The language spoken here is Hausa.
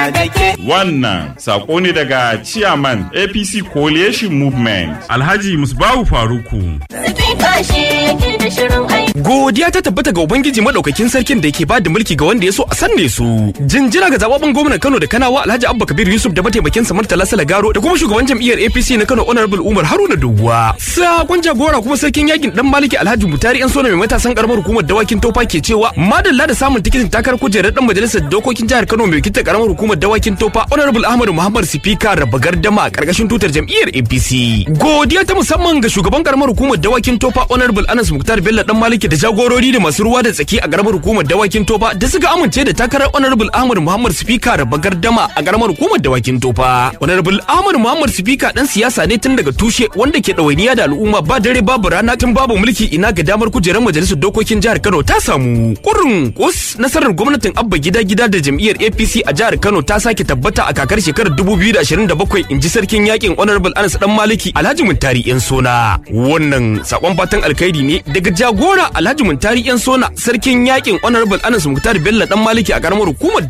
Wannan sako ne daga Chairman APC Coalition Movement. Alhaji Musbahu Faruku. Godiya ta tabbata ga Ubangiji madaukakin sarkin da yake bada mulki ga wanda ya so a sanne su. Jinjira ga zababben gwamnan Kano da Kanawa Alhaji Abba Kabir Yusuf da mataimakin sa Murtala Salagaro da kuma shugaban jam'iyyar APC na Kano Honorable Umar Haruna Doguwa. Sakon jagora kuma sarkin yakin dan Maliki Alhaji Mutari yan sona mai matasan karamar hukumar dawakin Tofa ke cewa madalla da samun tikitin takarar kujerar dan majalisar dokokin jihar Kano mai wakiltar karamar hukumar dawakin Tofa Honorable Ahmad Muhammad Sifika raba gardama a karkashin tutar jam'iyyar APC. Godiya ta musamman ga shugaban karamar hukumar dawakin Tofa Honorable Anas Muktar Bello dan Maliki da jagorori da masu ruwa da tsaki a karamar hukumar dawakin Tofa da suka amince da takarar Honorable Ahmad Muhammad Sifika raba gardama a karamar hukumar dawakin Tofa. Honorable Ahmad Muhammad Sifika dan siyasa ne tun daga tushe wanda ke ɗawainiya da al'umma ba dare babu rana tun babu mulki ina ga damar kujerar majalisar dokokin jihar Kano ta samu. Kurun kus nasarar gwamnatin Abba gida gida da jam'iyyar APC a jihar Kano ta sake tabbata a kakar shekarar 2027 inji sarkin yakin Honorable Anas dan Maliki Alhaji Muntari yan sona. Wannan sakon fatan alkhairi ne daga jagora Alhaji Muntari yan sona sarkin yakin Honorable Anas Muktar Bello dan Maliki a karamar hukumar